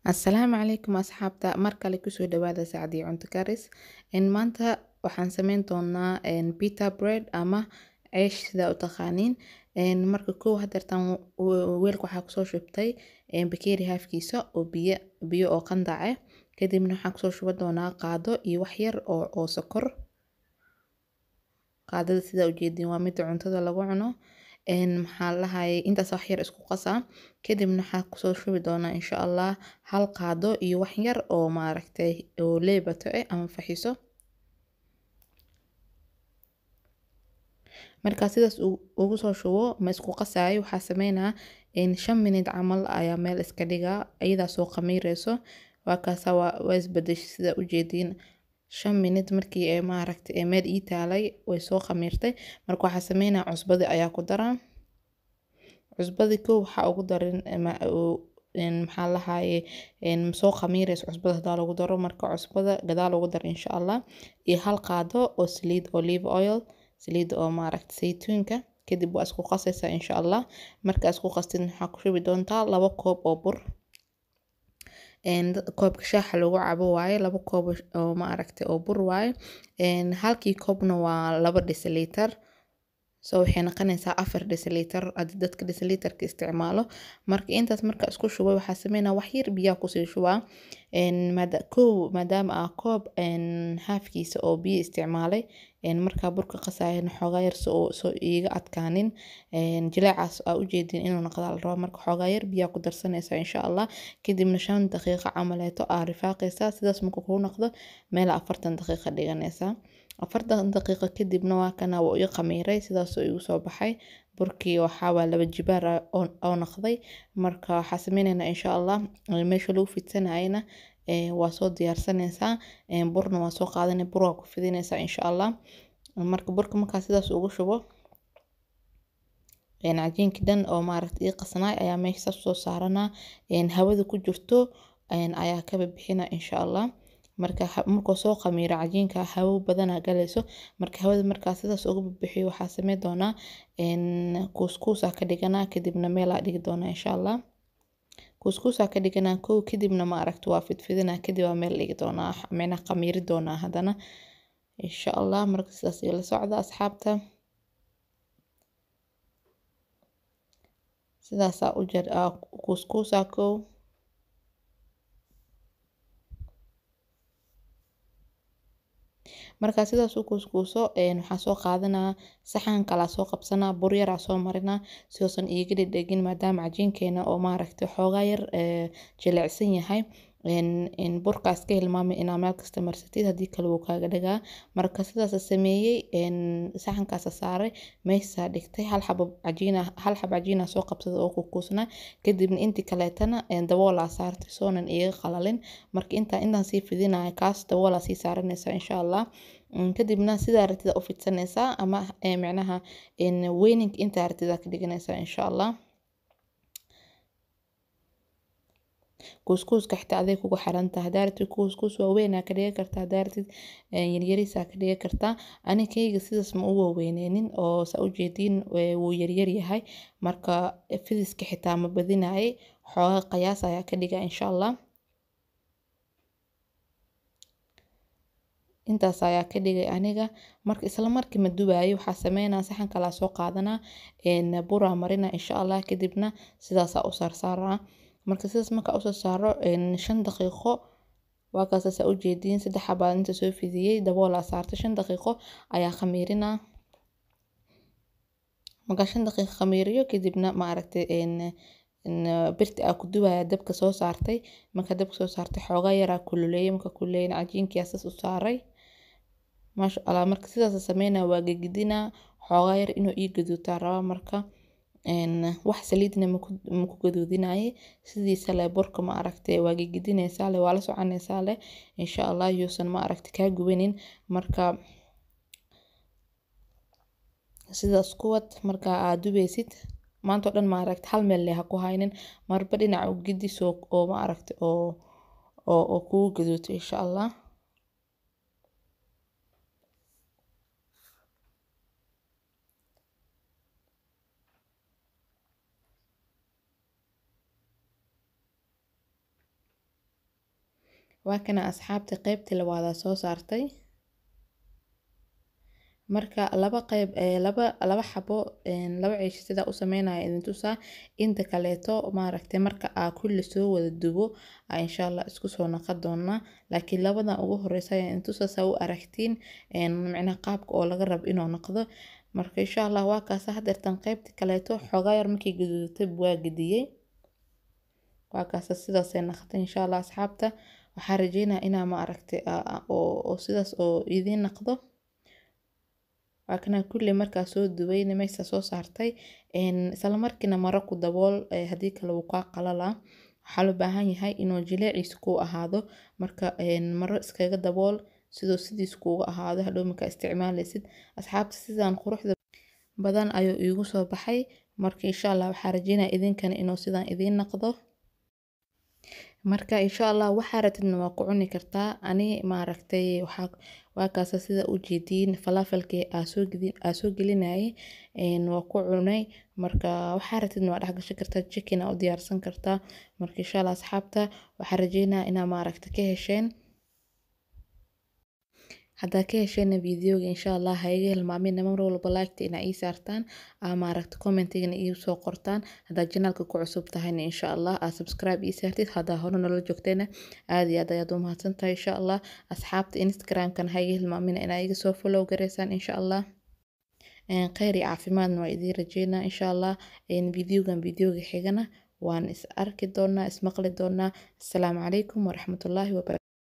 Asalaamu calaykum asxaabta mar kale kusoo dhawaada Sacdiyo Cunto Karis in maanta waxaan sameyn doonaa pita bread ama ceesh sida u taqaaniin marka kow hadeertan weelka waxaa kusoo shubtay bakeeri haafkiisa oo biyo biyo oo qandac ah kadibna waxaan kusoo shuban doonaa qaado iyo wax yar oo oo sokor qaadada sida ujeedin waa mida cuntada lagu cuno maxaa lahaye intaas wax yar isku qasaa kadibna waxaa kusoo shubi doonaa insha allah hal qaado iyo wax yar oo maaragtay oo leebato eh ama faxiso markaa sidaas ugu soo shubo ma isku qasaayo waxaa sameynaa shan minute camal ayaa meel iska dhigaa iyadaa soo khamiireyso waa kaasa waa isbedeshay sida ujeediin shan minute markii ay maaragtay ee meel ii taalay way soo khamiirtay marka waxaa sameynaa cusbadi ayaa ku daraa cusbadi kow waxaa ugu darin maxaa lahaye soo khamiireyso cusbada hadaa lagu daro marka cusbada gadaal ugu dar insha allah iyo hal qaado oo saliid olive oil saliid oo maaragtay saytuunka kadib waa isku qasaysaa insha allah marka isku qastid waxaa ku shubi doontaa laba koob oo bur koobka shaaxa lagu cabo waaye laba koob oo maaragtay oo bur waaye halkii koobna waa laba deciliter so waxay noqonaysaa afar deciliter haddii dadka deciliterka isticmaalo marka intaas marka isku shubay waxaa sameynaa wax yar biyaa kusii shubaa kow maadaama ah koob haafkiisa oo biyo isticmaalay markaa burka qasayana xoogaa yar soo iiga adkaanin jileecaas aa ujeedin inuu noqdaa la rabaa marka xoogaa yar biyaa ku darsanaysaa insha allah kadibna shan daqiiqo camaleeto aa rifaaqaysaa sidaas marka kuu noqdo meel afartan daqiiqo dhiganaysaa afartan daqiiqo kadibna waa kana waa ii khamiiray sidaasoo igu soo baxay burkii waxaa waa laba jibaar oo noqday marka waxaa sameynaynaa insha allah meesha lagu fidsanayana waa soo diyaarsanaysaa burna waa soo qaadanay bur waa ku fidinaysaa insha allah marka burka markaa sidaas ugu shubo cajiinkii dhan oo maaragtay ii qasnaay ayaa meesha saas soo saaranaa hawada ku jirto ayaa kaba bixina insha allah marka markuu soo khamiiro cajiinka hawo badanaa galayso marka hawada markaa sidaas uga bixiyo waxaa sameyn doonaa kuuskuusaa ka dhiganaa kadibna meelaa dhigi doonaa insha allah kuuskuusaa ka dhiganaa kow kadibna ma aragta waa fidfidinaa kadib waa meel dhigi doonaa micnaha khamiiri doonaa haddana insha allah marka sidaas iyo la socda asxaabta sidaasaa u jar kuuskuusaa kow markaa sidaas u kuuskuuso waxaa soo qaadanaa saxan kalaa soo qabsanaa bur yaraa soo marinaa si uusan iiga dhedhegin maadaama cajiinkeena oo maaragtay xoogaa yar jilicsan yahay burkaas ka hilmaamay inaa meel kasta marsatid haddii kale wuu kaaga dhagaa marka sidaas sameeyey saxankaasa saaray meeshaa dhigtay hal xabo cajiina hal xabo cajiina soo qabsada oo kukuusnaa kadibna intii kaleetana daboolaa saartay soonan iiga qalalin marka intaa intaan sii fidinaya kaas daboolaa sii saaranaysaa insha allah kadibna sidaa ratida u fidsanaysaa ama micnaha weyninka intaa ratida ka dhiganaysaa insha allah kuuskuuska xitaa aday kugu xirantahay hadaa rabtid kuuskuus waaweynaa ka dhigan kartaa hadaa rabtid yaryarisaa ka dhigan kartaa ani kayga sidaas ma u waaweyneynin oo saa ujeediin wuu yaryar yahay marka fidiska xitaa ma badinaayay xoogaa qiyaas ayaa ka dhiga insha allah intaas ayaa ka dhigay aniga marka isla markii ma dubaayo waxaa sameynaa saxan kalaa soo qaadanaa buraa marina insha allah kadibna sidaasaa u saarsaaraa marka sidaas markaa usoo saaro shan daqiiqo waa kaasaasaa ujeediin saddex xabaa inta soo fidiyey daboolaa saartay shan daqiiqo ayaa khamiirinaa markaa shan daqiiqo khamiiriyo kadibna maaragtay birti aa ku dubaya dabka soo saartay marka dabka soo saartay xoogaa yaraa kululeeyay marka kululeeyana cajiinkiyaa saas u saaray maasha allah marka sidaas sameynaa waa gegidinaa xoogaa yar inuu ii gaduutaa rabaa marka wax saliidna maku gaduudinaye sidiisa leh burka ma aragtay waa gegidinaysaa leh waa la soconaysaa leh insha allah yuusan ma aragtay kaa gubanin marka sidaas kuwad marka aad dubeysid maanta oo dhan ma aragtay hal meel leh ha ku haynin marba dhinac u gidis oo ma aragtay oo oo oo kugu gaduuto insha allah waa kana asxaabta qeybtii labaadaa soo saartay marka laba qeyb laba laba xabo laba ciisho sidaa u sameynaya idin tusaa inta kaleeto maaragtay marka aa kulli soo wada dubo aa insha allah isku soo naqon doonaa laakiin labadan ugu horeysa ayaa idin tusaa saa u aragtiin micnaha qaabka oo laga rabo inuu noqdo marka insha allah waa kaasa hadeertan qeybta kaleeto xoogaa yar markay gaduudatay waa gediyey waa kaasa sidaasay naqatay insha allah asxaabta waxaa rajeynaya inaa ma aragtay oo sidaas oo idiin naqdo waa kana kulli markaa soo dubay meesha soo saartay isla markiina maro ku dabool haddii kale wuu kaa qalalaa waxaa loo baahan yahay inuu jileeciisa ku ahaado marka maro iskaga dabool sidoo sidiis kuuga ahaado hadhow markaa isticmaalaysid asxaabta sidaan quruxda badan ayuu iigu soo baxay marka insha allah waxaa rajeynaya idinkana inuu sidaan idiin naqdo marka insha allah waxaa ratidna waa ku cuni kartaa ani maaragtay waxaa waa kaasa sida u jeediin falafalkii aa soo gelinayay waa ku cunay marka waxaa ratidna waa dhex gashan kartaa chicken aa u diyaarsan kartaa marka insha allah asxaabta waxaa rajeynaya inaa maaragtay ka hesheen haddaa ka hesheen videoga insha allah ha iga hilmaamina mar walba liketa inaa ii saartaan aa maaragta commentigana ii soo qortaan haddaa janaalka ku cusub tahayna insha allah aa subscribe ii saartid haddaa hore nolola joogtayna aad iyo aad ayaad u mahadsan tahay insha allah asxaabta instagramkan ha iga hilmaamina inaa iga soo follow gareysaan insha allah kheyr iyo caafimaadna waa idiin rajeynaa insha allah videogan videoga xigana waan is arki doonaa ismaqli doonaa asalaamu calaykum waraxmatullaahi wabarakatu